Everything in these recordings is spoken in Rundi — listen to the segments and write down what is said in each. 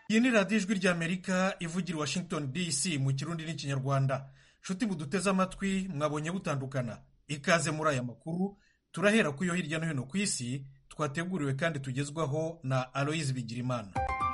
iyi ni radiyo ijwi ry'amerika ivugira i washington dc mu kirundi n'ikinyarwanda nshuti buduteze amatwi mwabonye butandukana ikaze muri aya makuru turahera ku yo hirya no hino ku isi twateguriwe kandi tugezwaho na aloyizi bigirimana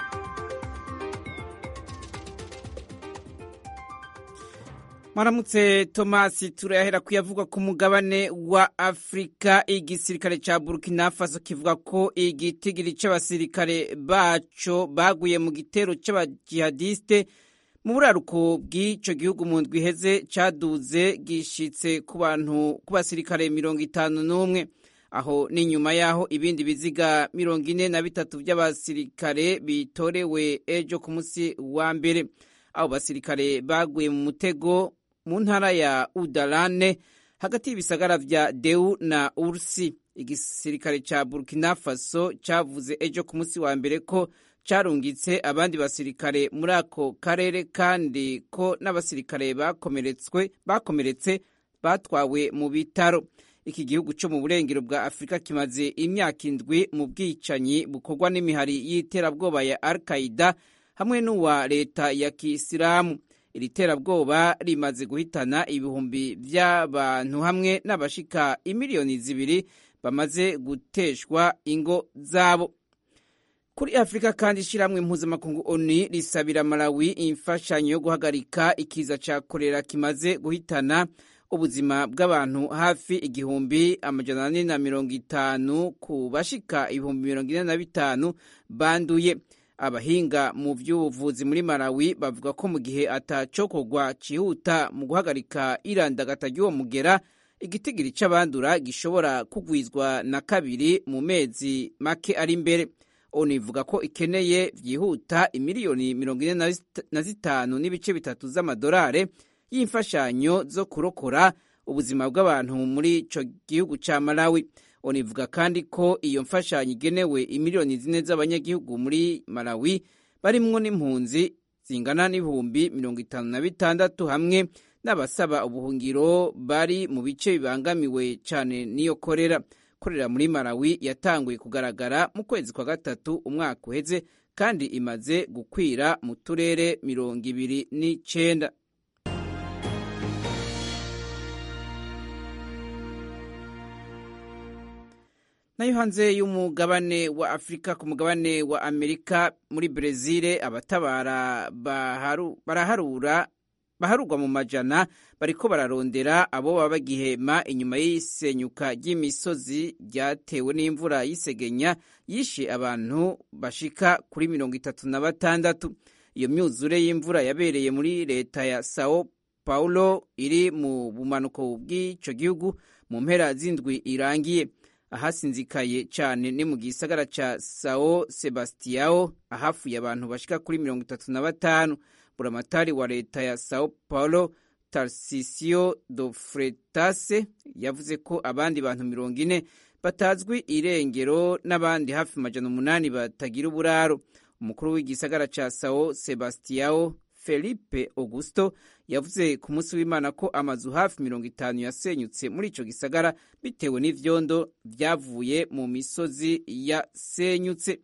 mwaramutse tomasi turahera kuyavugwa ku mugabane wa afurika igisirikare ca burkina faso kivuga ko igitigiri c'abasirikare baco baguye mu gitero c'abajihadiste mu buraruko bw'ico gihugu mu ndwi iheze caduze gishitse ku bantu ku basirikare mirongo itanu n'umwe aho ni nyuma y'aho ibindi biziga mirongo ine na bitatu vy'abasirikare bitorewe ejo ku musi wa mbere abo basirikare baguye mu mutego mu ntara ya Udalane hagati y'ibisagara vya Deu na Ursi. Igisirikare ca Burkina Faso cavuze ejo ku munsi wa mbere ko carungitse abandi basirikare muri ako karere kandi ko n'abasirikare bakomeretswe bakomeretse batwawe mu bitaro. Iki gihugu co mu burengero bwa Afurika kimaze imyaka indwi mu bwicanyi bukorwa n'imihari y'iterabwoba ya Al-Qaida hamwe n'uwa leta ya Kisilamu. iri terabwoba rimaze guhitana ibihumbi by'abantu hamwe n'abashika imiliyoni zibiri bamaze guteshwa ingo zabo kuri afurika kandi ishyirahamwe mpuzamakungu oni risabira malawi imfashanyo yo guhagarika ikiza cya korera kimaze guhitana ubuzima bw'abantu hafi igihumbi amajana ane na mirongo itanu ku bashika ibihumbi mirongo ine na bitanu banduye abahinga mu by'ubuvuzi muri Malawi bavuga ko mu gihe atacokorwa cyihuta mu guhagarika irandagata ry'uwo mugera igitigiri c'abandura gishobora kugwizwa na kabiri mu mezi make ari imbere onu ivuga ko ikeneye byihuta imiliyoni mirongo ine na zitanu n'ibice bitatu z'amadolari y'imfashanyo zo kurokora ubuzima bw'abantu muri ico gihugu ca Malawi onivuga kandi ko iyo mfashanyo igenewe imiliyoni zine z'abanyagihugu muri Malawi barimwo n'impunzi zingana n'ibihumbi mirongo itanu na bitandatu hamwe n'abasaba ubuhungiro bari mu bice bibangamiwe cyane n'iyo korera korera muri Malawi yatanguye kugaragara mu kwezi kwa gatatu umwaka uheze kandi imaze gukwira mu turere mirongo ibiri n'icenda nayo hanze y'umugabane wa afurika ku mugabane wa amerika muri brezil abatabara baraharura baharurwa mu majana bariko bararondera abo baba bagihema inyuma y'isenyuka ry'imisozi ryatewe n'imvura y'isegenya yishe abantu bashika kuri mirongo itatu na batandatu iyo myuzure y'imvura yabereye muri leta ya sao paulo iri mu bumanuko bw'ico gihugu mu mpera z'indwi irangiye ahasinzikaye cyane ni mu gisagara ca Sao Sebastiao ahafuye abantu bashika kuri mirongo itatu na batanu buramatari wa leta ya Sao Paulo Tarcisio do Fretase yavuze ko abandi bantu mirongo ine batazwi irengero n'abandi hafi majana umunani batagira uburaro umukuru w'igisagara ca Sao Sebastiao Felipe Augusto yavuze ku munsi w'Imana ko amazu hafi mirongo itanu yasenyutse muri ico gisagara bitewe n'ivyondo vyavuye mu misozi yasenyutse.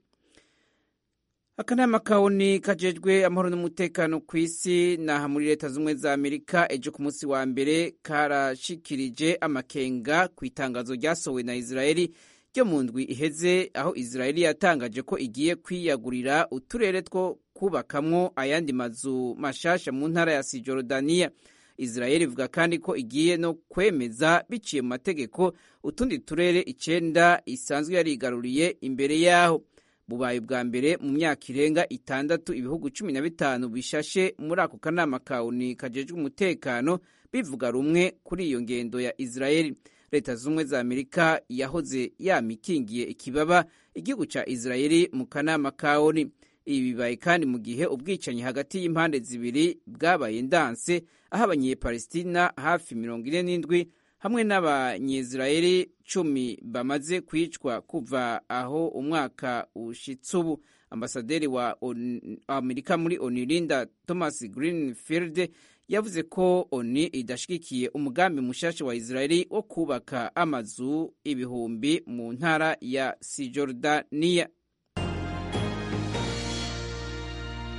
Akanama kawuni kajejwe amahoro n'umutekano ku isi naha muri leta z'ubumwe za Amerika ejo ku munsi wa mbere karashikirije amakenga ku itangazo ryasohowe na Israeli ryo mu ndwi iheze aho Israeli yatangaje ko igiye kwiyagurira uturere two kubakamwo ayandi mazu mashasha mu ntara ya Sijordania. Israeli ivuga kandi ko igiye no kwemeza biciye mu mategeko utundi turere icenda isanzwe yarigaruriye imbere yaho. Bubaye bwa mbere mu myaka irenga itandatu ibihugu cumi na bitanu bishashe muri ako kanama kawuni kajejwe umutekano bivuga rumwe kuri iyo ngendo ya Israeli. leta z'ubumwe za amerika yahoze yamikingiye ikibaba igihugu ca israeli mu kanama ka oni ibi bibaye kandi mu gihe ubwicanyi hagati y'impande zibiri bwabaye ndanse aho abanyepalestina hafi mirongo ine n'indwi hamwe n'abanyisirayeli cumi bamaze kwicwa kuva aho umwaka ushitse ubu ambasaderi wa amerika muri oni linda thomas greenfield yavuze ko oni idashigikiye umugambi mushasha wa israeli wo kubaka amazu ibihumbi mu ntara ya sijordaniya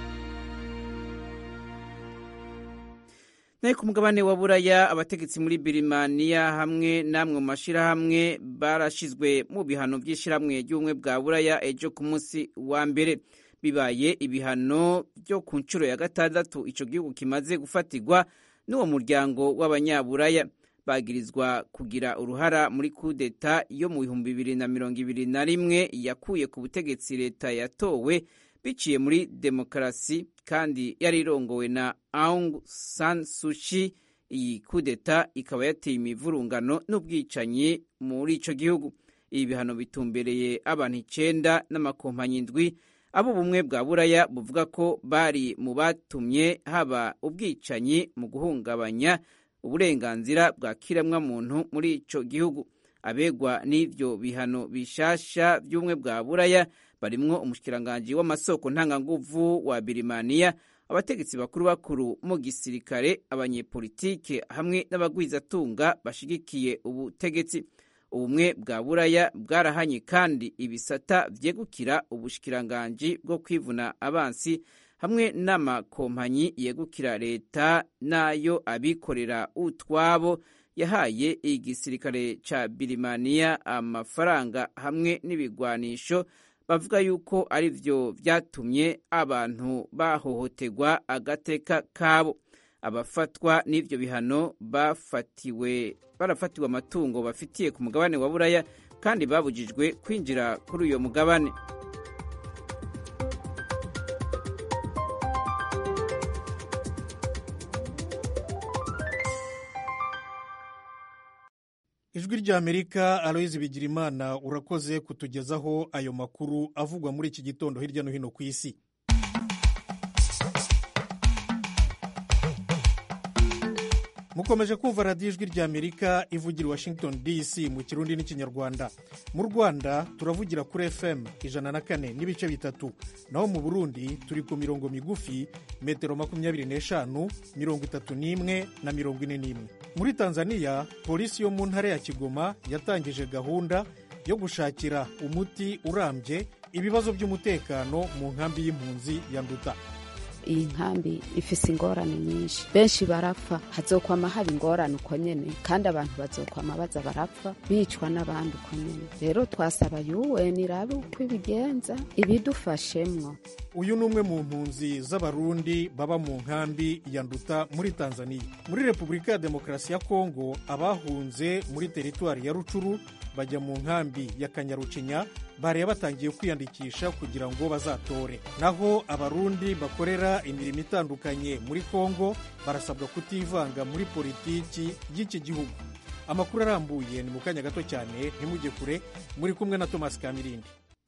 nayo ku mugabane wa buraya abategetsi muri birimaniya hamwe n'amwe mu mashyirahamwe barashyizwe mu bihano by'ishyirahamwe ry'ubumwe bwa buraya ejo ku munsi wa mbere bibaye ibihano byo ku nshuro ya gatandatu icyo gihugu kimaze gufatirwa n'uwo muryango w'abanyaburaya bagirizwa kugira uruhara muri kudeta yo mu bihumbi bibiri na mirongo ibiri na rimwe yakuye ku butegetsi leta yatowe biciye muri demokarasi kandi yari irongowe na Aung San Suu Kyi iyi kudeta ikaba yateye imivurungano n'ubwicanyi muri ico gihugu ibi bihano bitumbereye abantu icenda n'amakompanyi indwi abo bumwe bwa buraya buvuga ko bari mu batumye haba ubwicanyi mu guhungabanya uburenganzira bwa kiremwamuntu muri ico gihugu abegwa n'ivyo bihano bishasha by'ubumwe bwa buraya barimwo umushikiranganji w'amasoko ntanganguvu wa birimaniya abategetsi bakuru bakuru mu gisirikare abanyepolitike hamwe n'abagwizatunga bashigikiye ubutegetsi ubumwe bwa buraya bwarahanye kandi ibisata vyegukira ubushikiranganji bwo kwivuna abansi hamwe n'amakompanyi yegukira leta n'ayo abikorera utwabo yahaye igisirikare ca birimaniya amafaranga hamwe n'ibigwanisho bavuga yuko ari byo byatumye abantu bahohoterwa agateka kabo abafatwa n'ibyo bihano bafatiwe barafatiwe amatungo bafitiye ku mugabane wa buraya kandi babujijwe kwinjira kuri uyo mugabane ijwi ry'amerika aloyizi bigirimana urakoze kutugezaho ayo makuru avugwa muri iki gitondo hirya no hino ku isi mukomeje kumva radiyo ijwi ry'amerika ivugira i washington dc mu kirundi n'ikinyarwanda mu rwanda turavugira kuri fm ijana na kane n'ibice bitatu naho mu burundi turi ku mirongo migufi metero makumyabiri n'eshanu mirongo itatu n'imwe na mirongo ine n'imwe muri tanzania polisi yo mu ntara ya kigoma yatangije gahunda yo gushakira umuti urambye ibibazo by'umutekano mu nkambi y'impunzi ya nduta iyi nkambi ifise ingorane nyinshi benshi barapfa hazokwama haba ingorane uko nyene kandi abantu bazokwama baza barapfa bicwa n'abandi uko nyene rero twasaba UN irabe uko ibigenza ibidufashemwo uyu ni umwe mu mpunzi z'abarundi baba mu nkambi ya nduta muri tanzania muri repubulika ya demokarasi ya kongo abahunze muri teritwari ya rucuru bajya mu nkambi ya kanyarucinya bariya batangiye kwiyandikisha kugira ngo bazatore naho abarundi bakorera imirimo itandukanye muri kongo barasabwa kutivanga muri politiki y'iki gihugu amakuru arambuye ni mu kanya gato cyane ntimujye kure muri kumwe na thomas kamirindi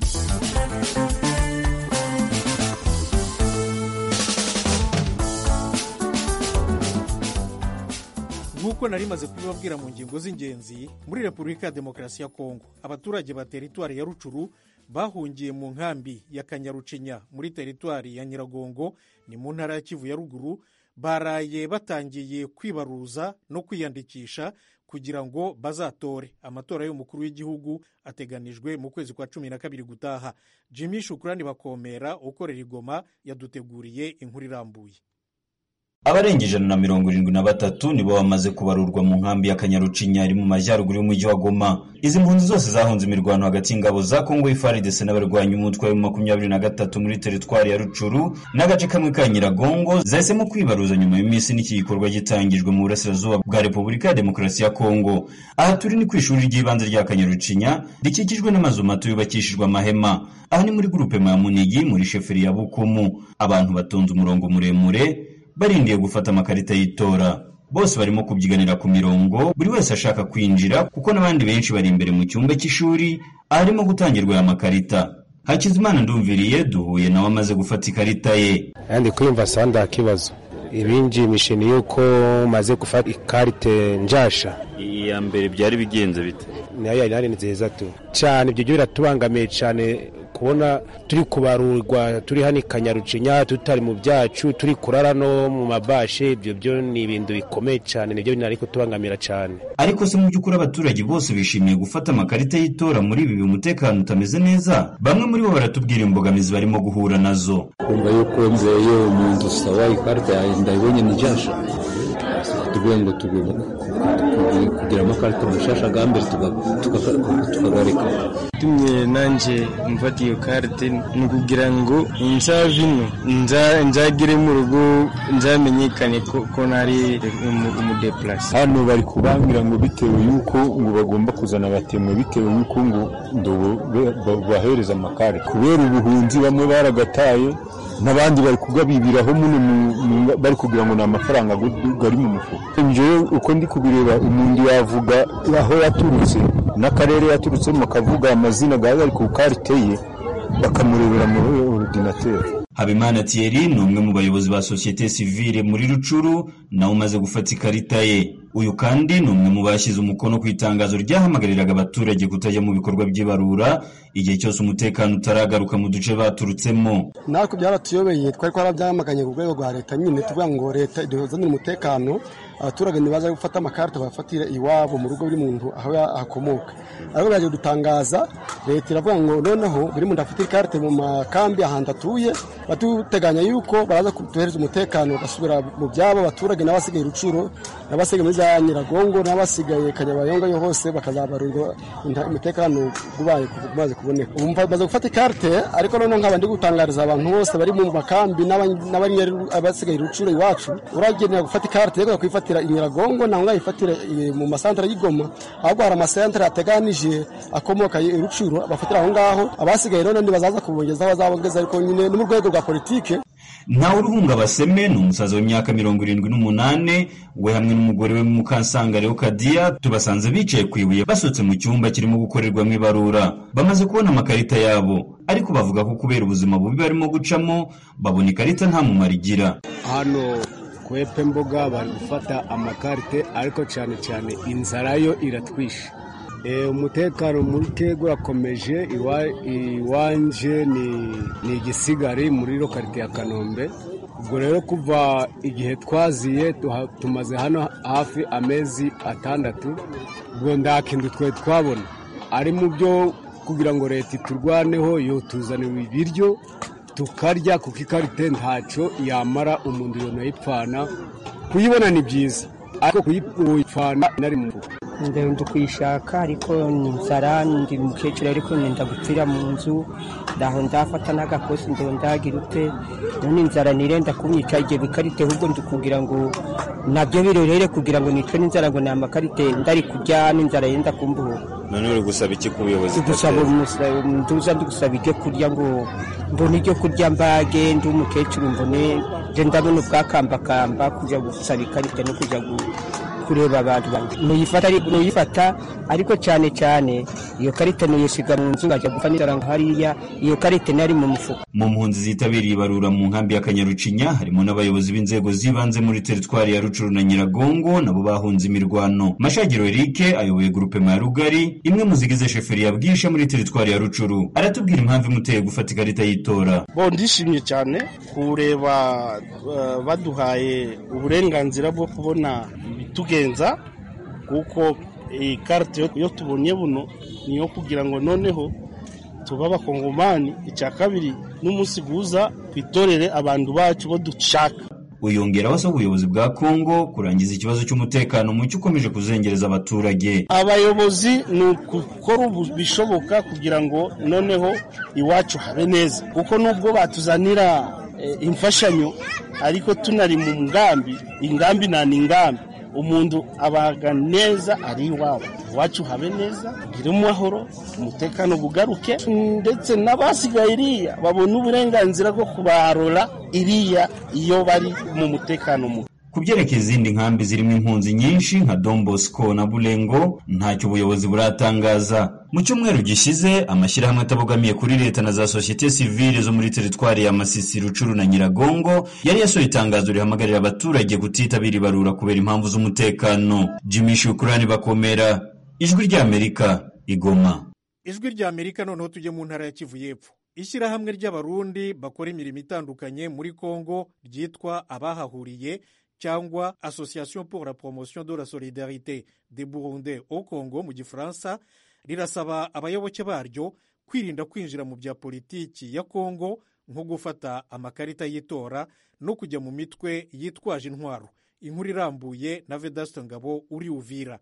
nk'uko nari maze kubibabwira mu ngingo z'ingenzi muri repubulika ya demokarasi ya kongo abaturage ba teritwari ya rucuru bahungiye mu nkambi ya kanyarucinya muri teritwari ya nyiragongo ni mu ntara ya kivu ya ruguru baraye batangiye kwibaruza no kwiyandikisha kugira ngo bazatore amatora y'umukuru w'igihugu ateganijwe mu kwezi kwa cumi na kabiri gutaha jimmy shukurani bakomera ukorera igoma yaduteguriye inkuru irambuye abarenga ijana na mirongo irindwi na batatu nibo bamaze kubarurwa mu nkambi ya kanyarucinya iri mu majyaruguru y'umujyi wa goma izi mpunzi zose zahunze imirwano hagati y'ingabo za kongo ifaridese n'abarwanyi umutwe wa makumyabiri na gatatu muri teritwari ya rucuru n'agace kamwe ka nyiragongo zahisemo kwibaruza nyuma y'iminsi n'iki gikorwa gitangijwe mu burasirazuba bwa repubulika ya demokarasi ya kongo aha turi ni ku ishuri ry'ibanze rya kanyarucinya rikikijwe n'amazu mato yubakishijwe amahema aha ni muri gurupe ya munigi muri sheferi ya bukumu abantu batonze umurongo muremure barindiye gufata amakarita y'itora bose barimo kubyiganira ku mirongo buri wese ashaka kwinjira kuko n'abandi benshi bari imbere mu cyumba cy'ishuri aharimo gutangirwa aya makarita hakizimana ndumviriye duhuye nawe amaze gufata ikarita ye ndi kwiyumva sawa nta kibazo ibinjimishe ni yuko maze gufata ikarite njasha iya mbere byari bigenze bite nayo yari nziza tu cyane ibyo byo biratubangamiye cyane kubona turi kubarurwa turi hano i kanyarucinya tutari mu byacu turi kurara no mu mabashe ibyo byo ni ibintu bikomeye cyane nibyo bintu ariko tubangamira cyane ariko se mu by'ukuri abaturage bose bishimiye gufata amakarita y'itora muri ibi umutekano utameze neza bamwe muri bo baratubwira imbogamizi barimo guhura nazo kumva yuko nzeyo umuntu sawa ikarita yanjye ndayibonye ni jasha tuvuge ngo tugomba kugira amakarita mashasha bwa mbere tukagareka tumye nanjye mfata iyo karite ni ukugira ngo nzave ino nzagere mu rugo nzamenyekane ko nari umudeplase hano bari kubangira ngo bitewe y'uko ngo bagomba kuzana abatemwe bitewe y'uko ngo bahereza amakare kubera ubuhunzi bamwe baragataye n'abandi bari kugabibiraho muno bari kugira ngo ni amafaranga gari mu mufuka njyewe uko ndi kubireba umuntu yavuga aho yaturutse n'akarere yaturutsemo akavuga amazina gari ku karite ye bakamurebera muri orudinateri habimana thierry ni umwe mu bayobozi ba sosiyete sivile muri rucuru nawe umaze gufata ikarita ye uyu kandi ni umwe mu bashyize umukono ku itangazo ryahamagariraga abaturage kutajya mu bikorwa by'ibarura igihe cyose umutekano utaragaruka mu duce baturutsemo natwe byaratuyobeye twari twarabyamaganye ku rwego rwa leta nyine tuvuga ngo leta iduzanire umutekano abaturage ntibaza gufata amakarita bafatire iwabo mu rugo buri muntu aho akomoka ariko byaje gutangaza leta iravuga ngo noneho buri muntu afite ikarite mu makambi ahantu atuye batuteganya yuko baraza kuduhereza umutekano bagasubira mu byabo abaturage n'abasigaye rucuro n'abasigaye muri za nyiragongo n'abasigaye kanyabayonga yo hose bakazabarirwa umutekano ubaye umaze kuboneka ubu bamaze gufata ikarite ariko noneho nkaba ndi gutangariza abantu bose bari mu makambi n'abasigaye rucuro iwacu uragenera gufata ikarite yo kwifatira inyiragongo ntabwo ngayifatire mu masantere y'igoma ahubwo hari amasantere ateganije akomoka rucuro bafatira aho ngaho abasigaye rero ntibazaza kubongezaho bazabongeza ariko nyine no mu rwego rwa politike ntawe uruhunga baseme ni umusaza w'imyaka mirongo irindwi n'umunani we hamwe n'umugore we mukansanga Kadiya tubasanze bicaye ku ibuye basohotse mu cyumba kirimo gukorerwamo ibarura bamaze kubona amakarita yabo ariko bavuga ko kubera ubuzima bubi barimo gucamo babona ikarita nta mumaro igira hano kwepe mboga bari gufata amakarite ariko cyane cyane inzara yo iratwishe umutekano muke urakomeje iwanje ni igisigari muri lokarite ya kanombe ubwo rero kuva igihe twaziye tumaze hano hafi amezi atandatu ubwo nta kintu twe twabona ari mu byo kugira ngo leta iturwaneho yo tuzanira ibiryo tukarya kuko ikarite ntacyo yamara umuntu yonayipfana kuyibona ni byiza ariko kuyipfana nari mu mufuka ndi kuyishaka ariko ni inzara ndi umukecuru ariko nenda gupfira mu nzu ndaho ndafata n'agakosi ndo ndagira ute none inzara nirenda kumyica igihe bikarite ahubwo ndi kugira ngo nabyo birorere kugira ngo nicwe n'inzara ngo ni amakarite ndari kurya n'inzara yenda kumbuha none uri gusaba iki ku buyobozi gusaba nduza ndi gusaba ibyo kurya ngo mbone ibyo kurya mbage ndi umukecuru mbone je ndabona ubwakambakamba kujya gusaba ikarita no kujya kureba abantu nuyifata nuyifata ariko cyane cyane iyo karita nuyisiga mu nzu ngajya gupfa n'inzara hariya iyo karita nari mu mufuka mu mpunzi zitabiriye ibarura mu nkambi ya kanyarucinya harimo n'abayobozi b'inzego z'ibanze muri teritwari ya rucuru na nyiragongo nabo bahunze imirwano mashagiro erike ayoboye gurupe ya rugari imwe mu zigize sheferi ya bwisha muri teritwari ya rucuru aratubwira impamvu imuteye gufata ikarita y'itora bo ndishimye cyane kureba uh, baduhaye uburenganzira bwo kubona ibitugenza kuko iyi karite yo tubonye buno niyo kugira ngo noneho tuba abakongomani icya kabiri n'umunsi guza twitorere abantu bacu bo dushaka uyongeraho asaba ubuyobozi bwa kongo kurangiza ikibazo cy'umutekano muke ukomeje kuzengereza abaturage abayobozi ni ukukora bishoboka kugira ngo noneho iwacu habe neza kuko nubwo batuzanira imfashanyo ariko tunari mu ngambi ingambi nta ni ingambi umuntu abaga neza ari iwabo iwacu habe neza ugire amahoro umutekano bugaruke ndetse n'abasigaye iriya babona uburenganzira bwo kubarora iriya iyo bari mu mutekano muke ku byerekeye izindi nkambi zirimo impunzi nyinshi nka Don Bosco na Bulengo ntacyo ubuyobozi buratangaza mu cyumweru gishize amashyirahamwe atabogamiye kuri leta na za sosiyete sivile zo muri teritwari ya Masisi Rucuru na Nyiragongo yari yasohoye itangazo rihamagarira abaturage kutitabira ibarura kubera impamvu z'umutekano Jimmy Shukrani bakomera ijwi ry'Amerika igoma ijwi ry'Amerika noneho tujye mu ntara ya Kivu y'Epfo ishyirahamwe ry'abarundi bakora imirimo itandukanye muri Kongo ryitwa abahahuriye cyangwa association pour la promotion de la solidarité des burundais au congo mu gifaransa rirasaba abayoboke baryo kwirinda kwinjira mu bya politiki ya kongo nko gufata amakarita y'itora no kujya mu mitwe yitwaje intwaro inkuru irambuye na vedasto ngabo uri uvira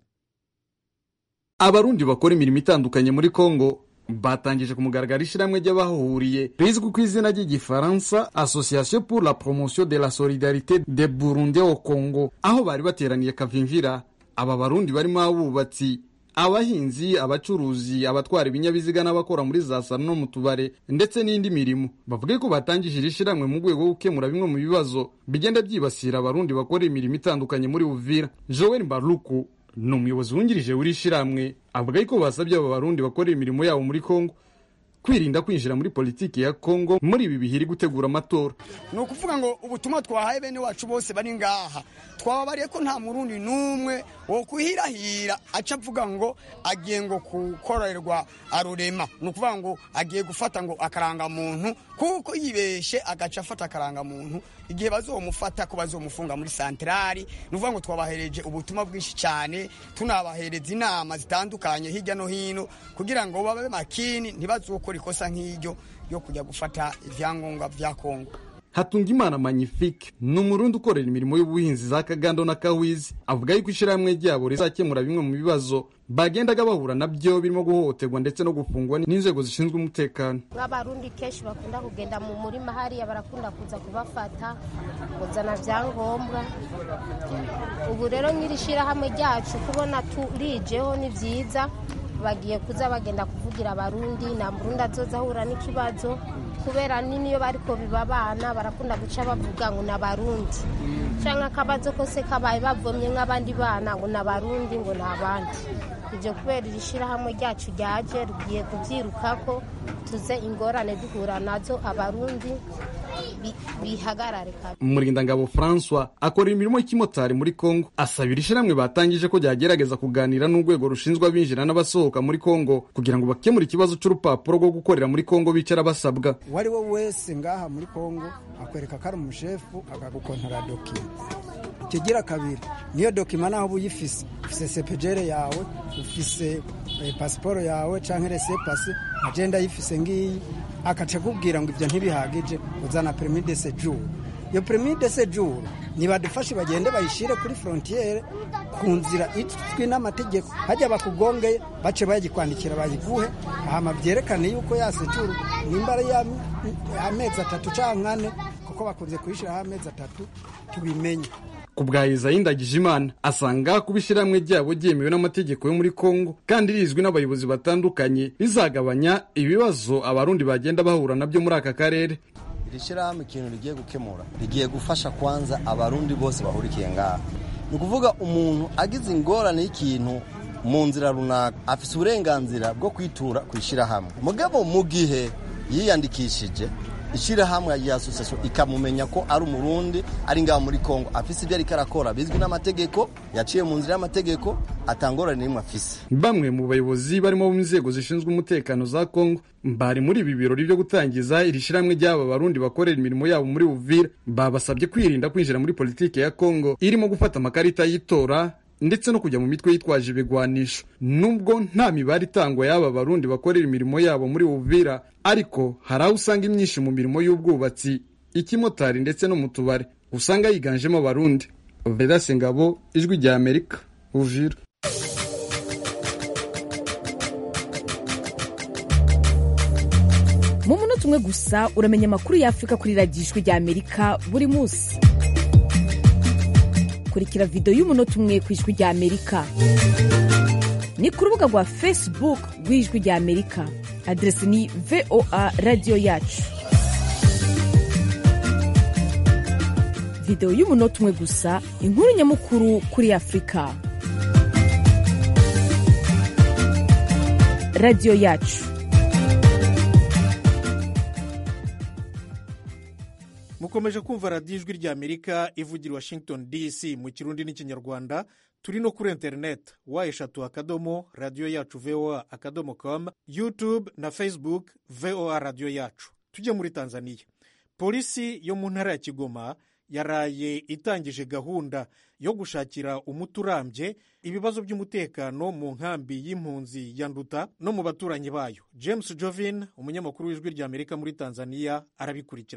abarundi bakora imirimo itandukanye muri kongo batangije ku mugaragaro ishyirahamwe ry'abahahuriye rizwi ku izina ry'igifaransa association pour la promotion de la solidarité de burundi au congo aho bari bateraniye kavimvira aba barundi barimo abubatsi abahinzi abacuruzi abatwara ibinyabiziga n'abakora muri za salo no mu tubare ndetse n'indi mirimo bavuga ko batangije iri shyirahamwe mu rwego rwo gukemura bimwe mu bibazo bigenda byibasira abarundi bakora imirimo itandukanye muri uvira joel mbaruku ni umuyobozi wungirije w'iri shyirahamwe avuga ko basabye aba barundi bakora imirimo yabo muri kongo kwirinda kwinjira muri politiki ya kongo muri ibi bihiri gutegura amatora ni ukuvuga ngo ubutumwa twahaye bene wacu bose bari ngaha twababariye ko nta murundi n'umwe wo kuhirahira aca avuga ngo agiye ngo gukorerwa arurema ni ukuvuga ngo agiye gufata ngo akarangamuntu kuko yibeshe agaca afata akarangamuntu igihe bazomufata ko bazomufunga muri santarari ni ukuvuga ngo twabahereje ubutumwa bwinshi cyane tunabahereza inama zitandukanye hirya no hino kugira ngo babe makini ntibazokore ikosa nk'iryo yo kujya gufata ibyangombwa bya kongo hatungimana magnifique ni umurundi ukorera imirimo y'ubuhinzi za kagando na kawizi avuga yuko ishyirahamwe ryabo rizakemura bimwe mu bibazo bagendaga bahura nabyo birimo guhohoterwa ndetse no gufungwa n'inzego zishinzwe umutekano nk'abarundi kenshi bakunda kugenda mu murima hariya barakunda kuza kubafata kuzana byangombwa ubu rero nk'iri shyirahamwe ryacu kubona turijeho ni byiza bagiye kuza bagenda kuvugira abarundi nta murundi azoza ahura n'ikibazo kubera nini iyo bariko biba abana barakunda guca bavuga ngo ni abarundi cyangwa akabazo kose kabaye bavomye nk'abandi bana ngo ni abarundi ngo ni abandi ibyo kubera iri shyirahamwe ryacu ryaje rugiye kubyirukako tuze ingorane duhura nazo abarundi bihagarare umurindangabo francois akora imirimo y'ikimotari muri congo asabira ishyirahamwe batangije ko ryagerageza kuganira n'urwego rushinzwe abinjira n'abasohoka muri congo kugira ngo bakemure ikibazo cy'urupapuro rwo gukorera muri congo bicara basabwa uwo ari we wese ngaha muri congo akwereka ko ari umushefu akagukontora dokima ikigira kabiri niyo dokima naho uba uyifise ufise sepejere yawe ufise pasiporo yawe cyangwa resepasi agenda ayifise ngiyi akaca akubwira ngo ibyo ntibihagije uzana perimi de sejuru iyo perimi de sejuru nibadufashe bagende bayishyire kuri frontiere ku nzira izwi n'amategeko hajya bakugongeye bace bayikwandikira bayiguhe hama byerekane yuko ya sejuru nimba ari amezi atatu cyangwa ane kuko bakunze kuyishyiraho amezi atatu tubimenye ku bwa Isayi Ndagijimana asanga kuba ishyirahamwe ryabo ryemewe n'amategeko yo muri Kongo kandi rizwi n'abayobozi batandukanye rizagabanya ibibazo abarundi bagenda bahura nabyo muri aka karere iri shyirahamwe ikintu rigiye gukemura rigiye gufasha kwanza abarundi bose bahurikiye ngaha ni ukuvuga umuntu agize ingorane y'ikintu mu nzira runaka afite uburenganzira bwo kwitura ku ishyirahamwe mugabo mu gihe yiyandikishije ishyirahamwe ya asosiyasiyo ikamumenya ko ari umurundi ari ngaho muri kongo afise ibyo ariko arakora bizwi n'amategeko yaciye mu nzira y'amategeko atangorane n'imwe afise bamwe mu bayobozi barimo mu nzego zishinzwe umutekano za kongo bari muri ibi birori byo gutangiza iri shyirahamwe ry'aba barundi bakorera imirimo yabo muri uvira babasabye kwirinda kwinjira muri politiki ya kongo irimo gufata amakarita y'itora ndetse no kujya mu mitwe yitwaje ibigwanisho nubwo nta mibare itangwa y'aba barundi bakorera imirimo yabo muri uvira ariko hari aho usanga imyinshi mu mirimo y'ubwubatsi ikimotari ndetse no mu tubare usanga yiganjemo abarundi vedase ngabo ijwi rya amerika uvira mu munota umwe gusa uramenya amakuru y'afurika kuri radiyo ijwi rya amerika buri munsi kurikira videwo y'umunota umwe ku ijwi rya amerika ni ku rubuga rwa facebook rw'ijwi rya amerika aderesi ni voa radiyo yacu videwo y'umunota umwe gusa inkuru nyamukuru kuri afurika radiyo yacu mukomeje kumva radiyo ijwi rya amerika ivugira washington dc mu kirundi n'ikinyarwanda turi no kuri interineti wa eshatu akadomo radiyo yacu voa akadomo com youtube na facebook voa radiyo yacu tujye muri tanzania polisi yo mu ntara ya kigoma yaraye itangije gahunda yo gushakira umuti urambye ibibazo by'umutekano mu nkambi y'impunzi ya nduta no mu baturanyi bayo james jovin umunyamakuru w'ijwi rya amerika muri tanzania arabikurikirana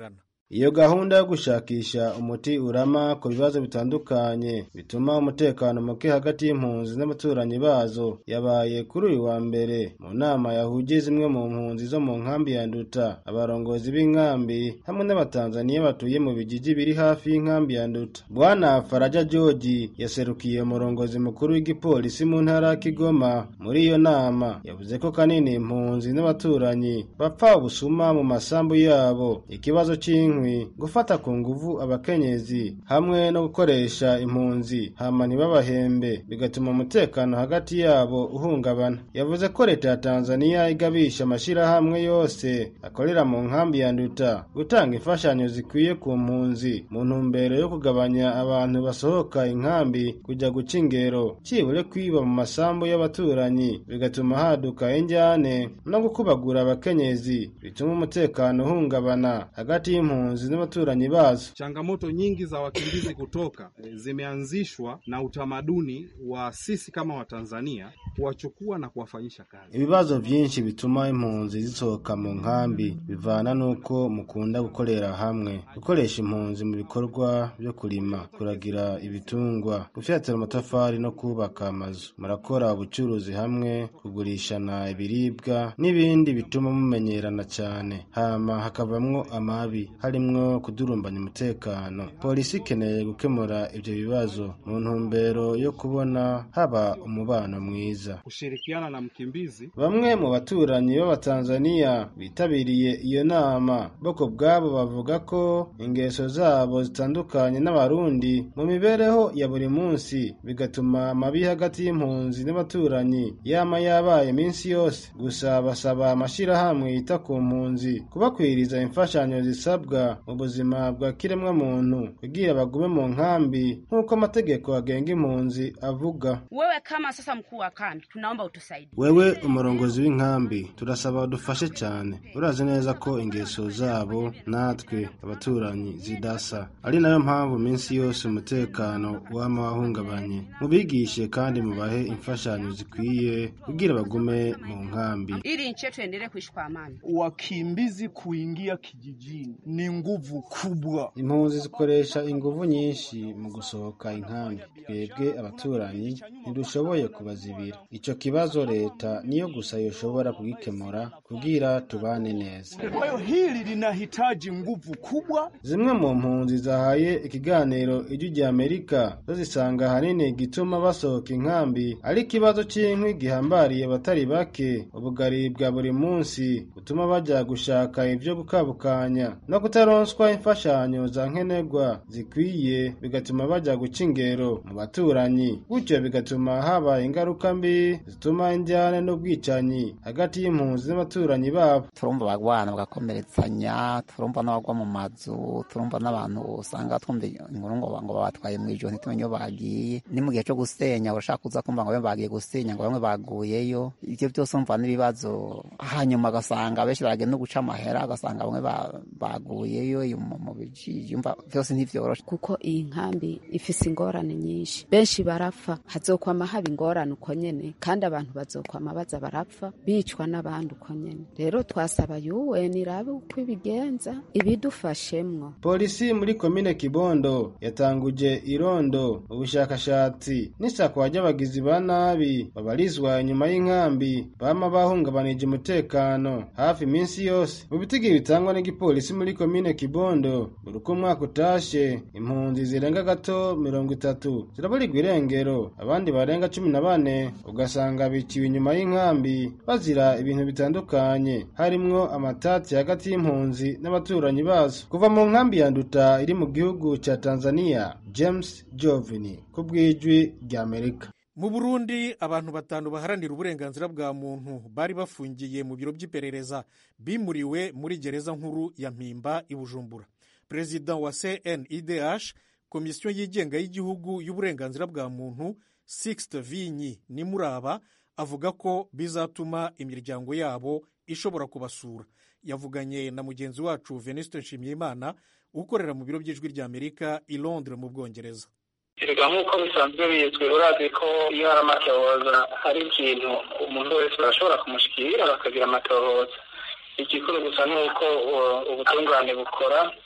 iyo gahunda yo gushakisha umuti urama ku bibazo bitandukanye bituma umutekano muke hagati y'impunzi n'abaturanyi bazo yabaye kuri uyu wa mbere mu nama yahuje zimwe mu mpunzi zo mu nkambi ya nduta abarongozi b'inkambi hamwe n'abatanzaniya batuye mu bijiji biri hafi y'inkambi ya nduta bwana faraja georgi yaserukiye umurongozi mukuru w'igipolisi mu ntara ya kigoma muri iyo nama yavuze ko kanini impunzi n'abaturanyi bapfa ubusuma mu masambu yabo ikibazo cy'inkwi gufata ku nguvu abakenyezi hamwe no gukoresha impunzi hama ntibabahembe bigatuma umutekano hagati yabo uhungabana yavuze ko leta ya tanzaniya igabisha amashyirahamwe yose akorera mu nkambi ya nduta gutanga imfashanyo zikwiye ku mpunzi mu ntumbero yo kugabanya abantu basohoka inkambi kujya guca ingero cyibure kwiba mu masambu y'abaturanyi bigatuma haduka injyane no gukubagura abakenyezi bituma umutekano uhungabana hagati y'impunzi n'abaturanyi bazo. Changamoto nyingi za wakimbizi kutoka zimeanzishwa na utamaduni wa sisi kama Watanzania kuwachukua na kuwafanyisha kazi. Ibibazo byinshi bituma impunzi zisohoka mu nkambi bivana n'uko mukunda gukorera hamwe, gukoresha impunzi mu bikorwa byo kurima, kuragira ibitungwa, gufyatura amatafari no kubaka amazu. Murakora ubucuruzi hamwe, kugurishana ibiribwa n'ibindi bituma mumenyerana cyane, hama hakavamwo amabi harimwo kudurumbanya umutekano. Polisi ikeneye gukemura ibyo bibazo mu ntumbero yo kubona haba umubano mwiza. Kushirikiana na mkimbizi. Bamwe mu baturanyi b'Abatanzaniya bitabiriye iyo nama boko bwabo bavuga ko ingeso zabo zitandukanye n'abarundi mu mibereho ya buri munsi bigatuma amabi hagati y'impunzi n'abaturanyi yama yabaye iminsi yose. Gusa basaba amashyirahamwe yita ku mpunzi kubakwiriza imfashanyo zisabwa mu buzima bwa kiremwa muntu kugira bagume mu nkambi nk'uko amategeko agenga impunzi avuga. Wewe kama sasa mkuu wa kambi, tunaomba utusaidie. Wewe umurongozi w'inkambi turasaba udufashe cyane. Urazi neza ko ingeso zabo natwe abaturanyi zidasa, ari nayo mpamvu minsi yose umutekano wama wahungabanye. Mubigishe kandi mubahe imfashanyo zikwiye kugira bagume mu nkambi. Ili nchi yetu endelee kuishi kwa amani. Wakimbizi kuingia kijijini ni nguvu kubwa. Impunzi zikoresha inguvu nyinshi mu gusohoka inkambi. Twebwe abaturanyi ntidushoboye kubazibira. Ico kibazo leta niyo gusa yoshobora kugikemura kugira tubane neza. Kwa hiyo hili linahitaji nguvu kubwa. Zimwe mu mpunzi zahaye ikiganiro ijwi rya Amerika zo zisanga ahanini gituma basohoka inkambi ari ikibazo cy'inkwi gihambariye abatari bake, ubugari bwa buri munsi butuma bajya gushaka ibyo gukabukanya no kutaronswa imfashanyo za nkenerwa zikwiye bigatuma bajya guca ingero mu baturanyi gutyo bigatuma haba ingaruka mbi zituma injyane n'ubwicanyi hagati y'impunzi n'abaturanyi babo turumva abagwana bagakomeretsanya turumva n'abagwa mu mazu turumva n'abantu usanga twumva inkuru ngo ngo babatwaye mu ijoro ntitumenye iyo bagiye ni mu gihe cyo gusenya urashaka kuza kumva ngo bamwe bagiye gusenya ngo bamwe baguyeyo ibyo byose umva n'ibibazo hanyuma agasanga benshi baragenda no guca amahera agasanga bamwe baguyeyo mu bijiji byose ntivyoroshe kuko iyi nkambi ifise ingorane nyinshi benshi barapfa hazokwama haba ingorane uko nyene kandi abantu bazokwama baza barapfa bicwa n'abandi uko nyene rero twasaba UN irabe uko ibigenza ibidufashemwo polisi muri komine kibondo yatanguje irondo ubushakashatsi n'isakwa ry'abagizi ba nabi babarizwa inyuma y'inkambi bama bahungabanije umutekano hafi iminsi yose mu bitigi bitangwa n'igipolisi muri komine kibondo buri uko umwaka utashe impunzi zirenga gato mirongo itatu ziraburirwa irengero abandi barenga cumi na bane ugasanga biciwe inyuma y'inkambi bazira ibintu bitandukanye harimwo amatati hagati y'impunzi n'abaturanyi bazo kuva mu nkambi ya nduta iri mu gihugu cya tanzania james jovini ku bw'ijwi ry'amerika mu burundi abantu batanu baharanira uburenganzira bwa muntu bari bafungiye mu biro by'iperereza bimuriwe muri gereza nkuru ya mpimba i bujumbura perezida wa cnidh komisiyo yigenga y'igihugu y'uburenganzira bwa muntu sixte vinyi nimuraba avuga ko bizatuma imiryango yabo ishobora kubasura yavuganye na mugenzi wacu venuste nshimiyimana ukorera mu biro by'ijwi ry'amerika i londres mu bwongereza erega nk'uko bisanzwe bizwi urazi ko iyo hari amatohoza hari ikintu umuntu wese barashobora kumushikira bakagira amatohoza igikuru gusa ni uko ubutungane bukora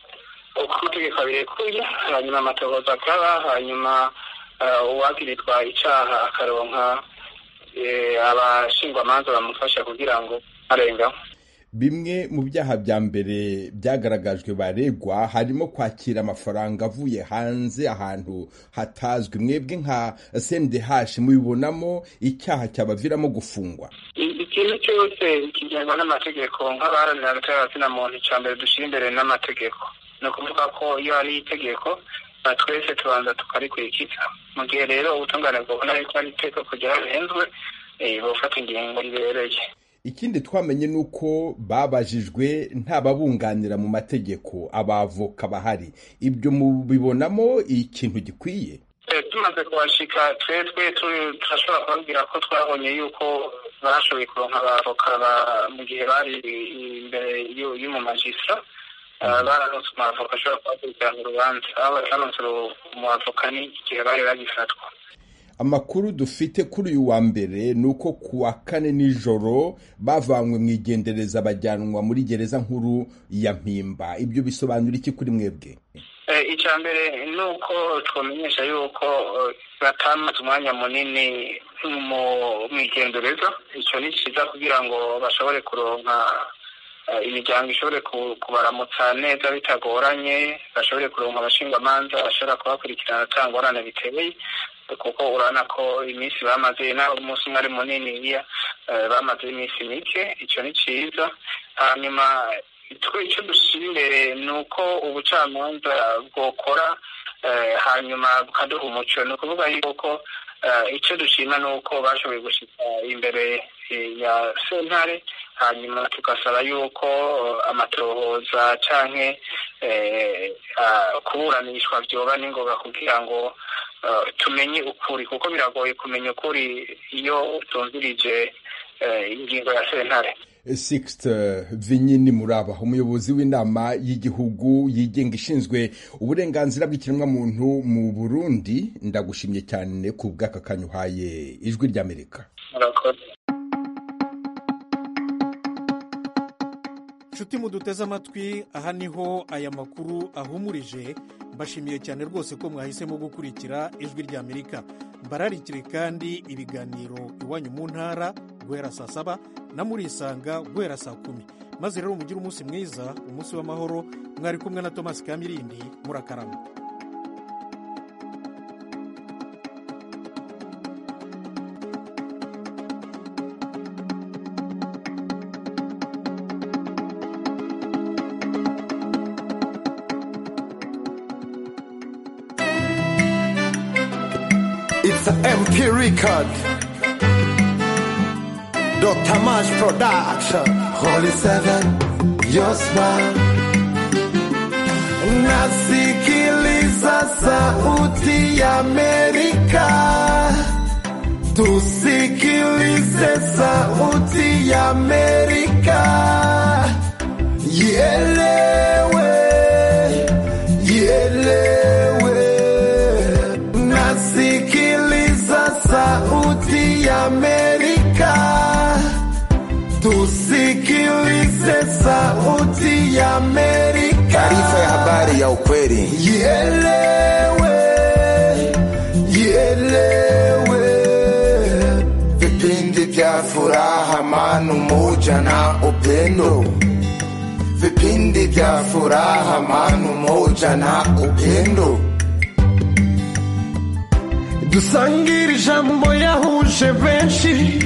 uko amategeko abirekuye hanyuma amatohoza akaba hanyuma uwagiritwa icyaha akaronka abashingwamanza bamufasha kugira ngo arengaho bimwe mu byaha bya mbere byagaragajwe baregwa harimo kwakira amafaranga avuye hanze ahantu hatazwi mwebwe nka CNDH mubibonamo icyaha cyabaviramo gufungwa ikintu cyose kigenwa n'amategeko nk'abaharanira agaciro muntu icya mbere dushyira imbere n'amategeko ni ukuvuga ko iyo hari itegeko twese tubanza tukarikurikiza mu gihe rero ubutungane bwabona yuko ari itegeko ryarahenzwe bufata ingingo ribereye ikindi twamenye ni uko babajijwe ntababunganira mu mategeko abavoka bahari ibyo mubibonamo ikintu gikwiye tumaze kuhashika twebwe turashobora kubabwira ko twabonye yuko bashoboye kuronka abavoka mu gihe bari imbere y'umumajistra baranotse umwavoka ashobora kubakurikirana urubanza aho batanotse umwavoka ni igihe bari bagifatwa amakuru dufite kuri uyu wa mbere ni uko ku wa kane nijoro bavanywe mu igendereza bajyanwa muri gereza nkuru ya mpimba ibyo bisobanura iki kuri mwebwe icya mbere ni uko twamenyesha yuko batamaze umwanya munini mu igendereza icyo ni cyiza kugira ngo bashobore kuronka imiryango ishobore kubaramutsa neza bitagoranye bashobore kuronka abashingwamanza bashobora kubakurikirana ata ngorane biteye kuko urabona ko iminsi bamaze nawe umunsi umwe ari munini bamaze iminsi mike icyo ni cyiza hanyuma icyo dushyira imbere ni uko ubucamanza bwokora hanyuma bukaduha umuco ni ukuvuga yuko icyo dushima ni uko bashoboye gushyira imbere ya sentare hanyuma tugasaba yuko amatohoza cyangwa kuburanishwa byoba n'ingoga kugira ngo tumenye ukuri kuko biragoye kumenya ukuri iyo utumvirije ingingo ya sentare Sixte Vinyini Muraba umuyobozi w'inama y'igihugu yigenga ishinzwe uburenganzira bw'ikiremwamuntu mu Burundi ndagushimye cyane ku bw'aka kanyuhaye ijwi ry'Amerika nshuti muduteze amatwi aha niho aya makuru ahumurije mbashimiye cyane rwose ko mwahisemo gukurikira ijwi ry'amerika mbararikire kandi ibiganiro iwanyu mu ntara guhera saa saba na murisanga guhera saa kumi maze rero mugire umunsi mwiza umunsi w'amahoro mwari kumwe na tomasi kamirindi murakarama It's an MP record. Dr. Mash Production. Holy Seven, your smile. Nasikiliza sauti ya Amerika. Tusikilize sauti ya Amerika. Ielewe, ielewe. Nasikiliza sauti ya Amerika. Tusikilize sauti ya Amerika. Taarifa ya habari ya ukweli. Ielewe, ielewe. Vipindi vya furaha, amani, umoja na upendo. Vipindi vya furaha, amani, umoja na upendo. dusangire ijambo yahuje benshi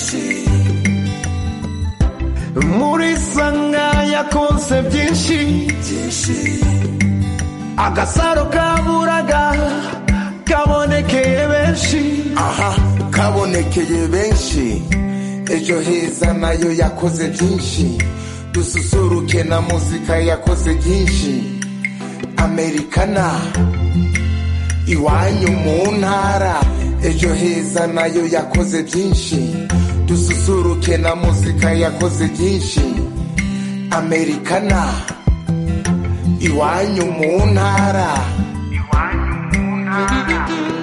muri sanga yakonse byinshi agasaro kaburaga kabonekeye benshi aha kabonekeye benshi ejo heza nayo yakoze byinshi dususuruke na muzika yakoze byinshi amerikana iwanyu mu ntara ejo heza nayo yakoze byinshi dususuruke na muzika yakoze byinshi amerikana iwanyu mu ntara iwanyu mu ntara